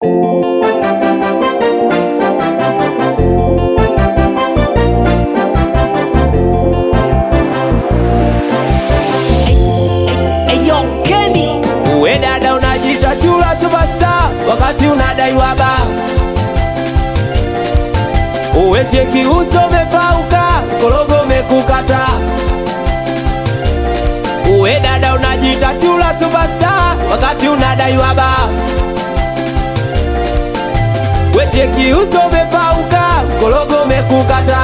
wakati unadaiwa ba uweshe kiuso umepauka, korogo umekukata. Uwe dada unajiita chula superstar, wakati unadaiwa ba weche kiuso umepauka, korogo umekukata.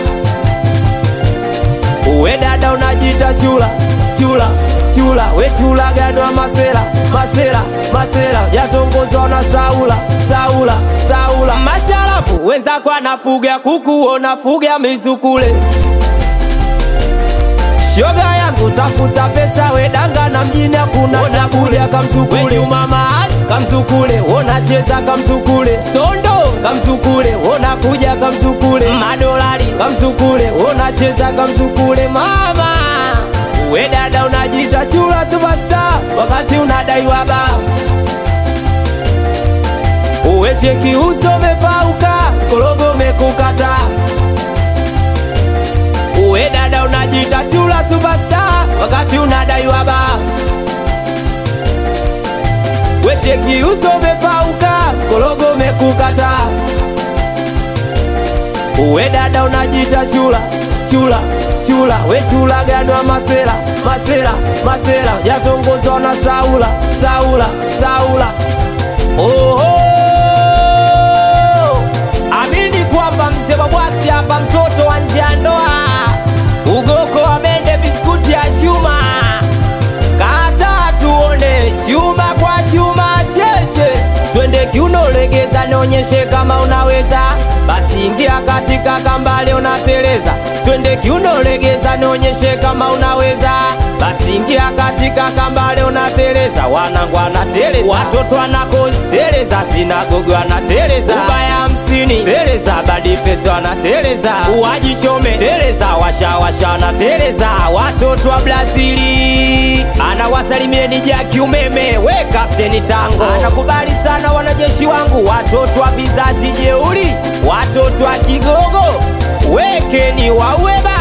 Uwe dada unajiita chula chula chula, we chula gadwa masela masela masela, yatongozwa na Saula Saula Saula. Masharafu wenzako anafuga kuku, unafuga mizukule. Shoga yangu tafuta pesa, we danga na mjini hakuna shabulia, kamsukule umama kamsukule, unacheza kamsukule, sondo kamsukule, unakuja kamsukule, madolari kamsukule, unacheza kamsukule, mama we dada unajiita chula superstar, wakati unadaiwa ba uweshe kiuso umepauka, korogo umekukata. Uwe dada unajiita chula superstar, wakati unadaiwa ba weche kiuso umepauka, korogo umekukata. Uwe dada unajiita chula chula chula, we chula gadwa masela masela masela, yatongozwa na Saula Saula Saula. Oho, amini kwamba mzee wa bwasi hapa, mtoto wa nje ya ndoa, ugoko wa mende, biskuti ya chuma, kata tuone chuma kwa chuma, cheche twende kiuno, legeza, nionyeshe kama unaweza, basi ingia katika kambale, unateleza, twende kiuno, legeza, nionyeshe kama unaweza, basi ingia katika kambale, unateleza, wanangu wanateleza, watoto wanakoseleza, sinagogo wanateleza, ubaya hamsini teleza, badi pesa wanateleza, uwajichome teleza, washawasha wanateleza, watoto wa Brazili anawasalimieni Jaki umeme, we kapteni Tango anakubali sana wanajeshi wangu, watoto wa vizazi jeuri, watoto wa Kigogo, wekeni waueba